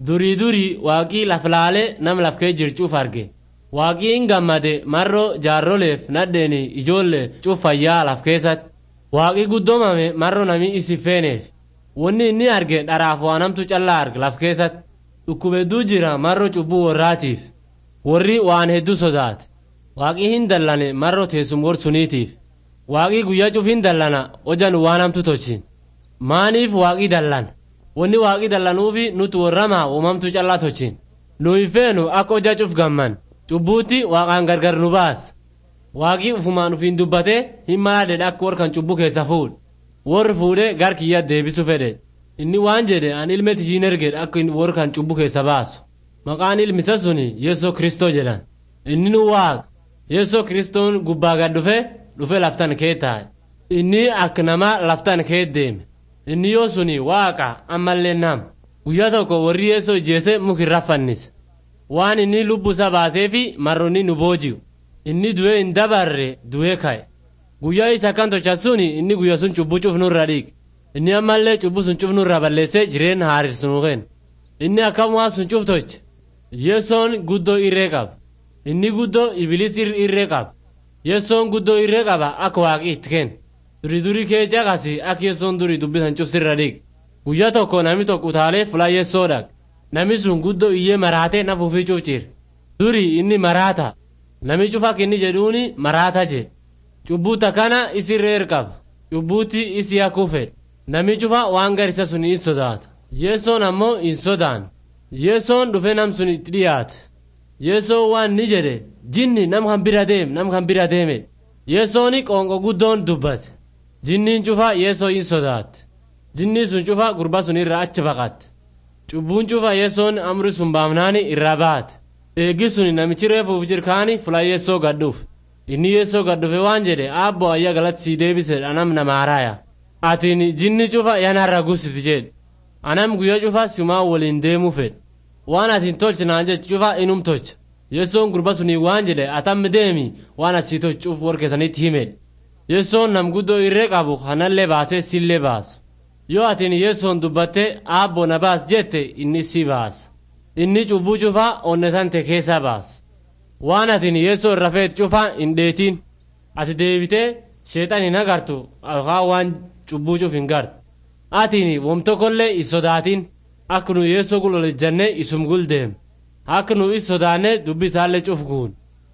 durii durii waaqii laf laale nam laf kee jircuuf arge waaqii hin gammade marro jaarroleef nadheeni ijoollee cuuf fayyaa laf keessatti waaqii guddoomame marro namii isi feeneef wanni inni arge dharaaf waanamtu callaa arge laf keessatti dhukkub hedduu jira marro cubbuu warraatiif warri waan hedduu sodaate waaqii hin dallane marro teessum gorsuniitiif waaqii guyyaa cuf hin dallana hojan waan hamtu tolchin maaniif waaqii dallan wanni waaqii dallanuufi nuti warramaa uumamtu callaa tolchin nu hin feenu akka hojaa cuf gamman cubbuutti waaqaan gargar nu baas waaqii ufumaan ufiin dubbate hin malaadhe akka warkan cubbuu keessa fuudh warri fuudhe gar kiyya deebisu fedhe inni waan jedhe an ilme tishiin ergedhe akka warkan cubbuu keessa baasu maqaan ilmisa suni yeesoo kristoo jedhan inni nu waaqa yeesoo kristoon gubbaa gad dhufe dhufe laftan kee taa'e inni akka nama laftan kee deeme inni yoo suni waaqa ammallee nam guyyaa tokko warri yeesoo ijjeese mukirra fannise waan inni lubbuu isa baaseefi marronni nu booji'u inni du'ee hin dabarre du'ee ka'e guyyaa isa kan tocha suni inni guyya sun cubbuu cuf nurra dhiig inni ammallee cubbuu sun cuf nurra balleesse jireen haaris nuu kenna inni akkam waa sun cuf toche yesoon guddoo irree qaba inni guddoo ibiliis irree qaba yesoon guddoo irree qaba akka waaqi itti kenna duri duri kee caqasi akka yesoon duri dubbisan cuf sirra dhiig guyyaa tokko nami tokko utaalee fulaa yesoo dhaq nami sun guddoo iyyee maraatee naf ufii cuf ciir duri inni maraata nami cuf akka inni jedhuuni maraata jee cubbuuta kana isi reer qaba cubbuutti isi hakuu fedhe nami cufa waan garisa sun in sodaata yeesoon ammoo in sodaan yeesoon dhufe nam sun itti dhiyaate yeesoon waan ni jedhe jinni nam kan bira deem nam kan bira deeme yeesooni qoonqo guddoon dubbate jinniin cufa yeesoo in sodaatte jinni sun cufa gurba sun irra achi baqatte cubbuun cufa yeesoon amri sun baamnaani irraa baate eeggi sun namichi reefuuf jirkaani fula yeesoo gadhuuf inni yeesoo gadhufe waan jedhe aabbo ayya galatti sii deebise anam namaaraaya atiin jinni cufa yanarra gusiti jedhe anam guyya cufa simaa waliin deemuu fedhe waan atiin tolche naan jech cufa inum tolcha yesoon gurba sunii waan jedhe atammi deemi waan asii tolchuuf warkeessanitti himedhe yesoon nam guddoo irree qabu kanallee baasee sillee baasu yoo atiin yesoon dubbatte aabbo na baas jette inni si baasa inni cubbuu cufa onnetante keessa baasa waan atiin yeesoo irra feet cufa hin dheetiin ati deebitee sheexan hin agartu yookaan waan cubbuu cuf hin gartu atiin wom tokkollee hin sodaatin akka nu yeesoo gulolejjanne isum guldeem akka nu is sodaanne dubbi isaallee cuf guun.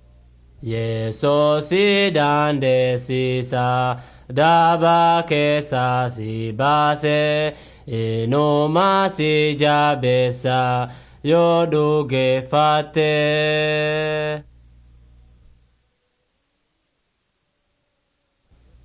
Yeesoo si dandeessisa daaba keessa si baase inuma si jabeessa yoo dhugeeffatte.